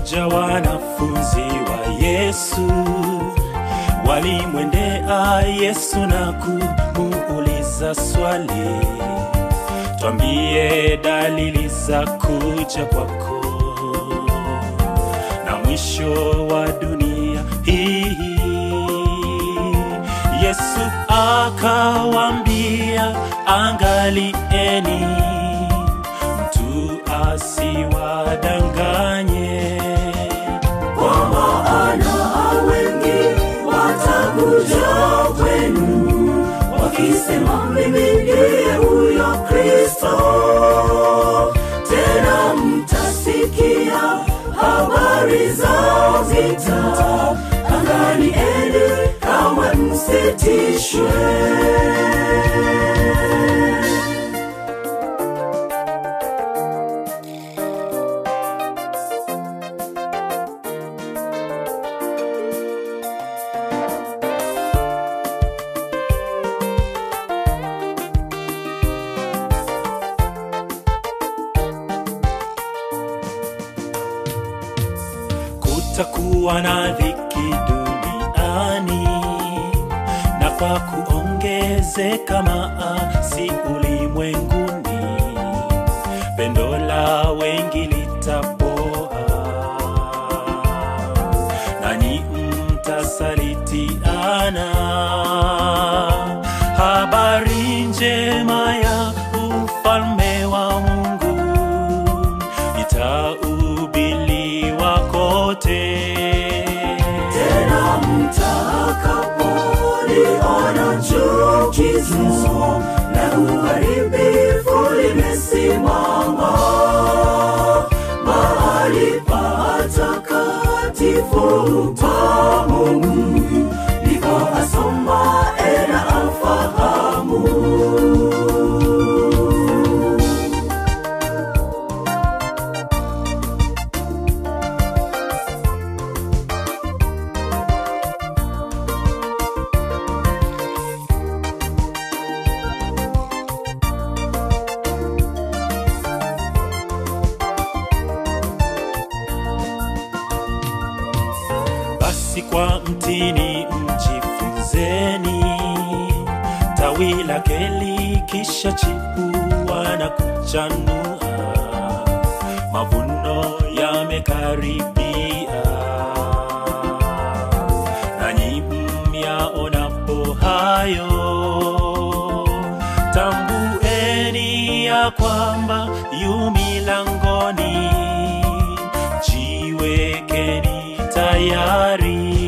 moja wanafunzi wa Yesu walimwendea Yesu na kumuuliza swali, twambie dalili za kuja kwako na mwisho wa dunia hii. Yesu akawambia, angalieni mtu asiwadanganye. Kwa maana wengi watakuja kwenu wakisema, mimi ndiye huyo Kristo. Tena mtasikia habari za vita. Angalieni, kamwe msitishwe. Kutakuwa na dhiki duniani, na kwa kuongezeka maasi ulimwenguni, pendo la wengi litapoa, nanyi mtasalitiana. Habari njema ya ufalme wa Mungu itahubiriwa kote. tena mtakapoliona chukizo na uharibifu limesimama mahali patakatifu pa Mungu, ndipo asoma era afahamu. Basi kwa mtini mjifunzeni, tawi lake likisha chipua na kuchanua, mavuno yamekaribia. Nanyi myaonapo hayo, tambueni ya kwamba yu milangoni, jiwekeni tayari.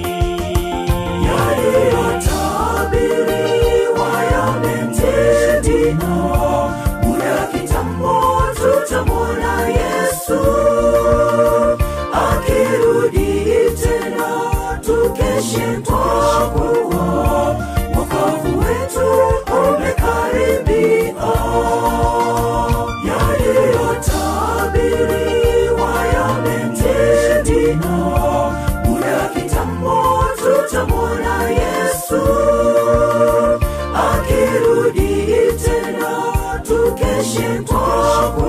yaliyotabiriwa yametendeka. Muda kitambo tutamwona Yesu akirudi tena, tukeshe kwa kuwa wokovu wetu umekaribia. Yaliyotabiriwa yametendeka. Muda kitambo tutamwona Yesu akirudi tena, tukeshe kwa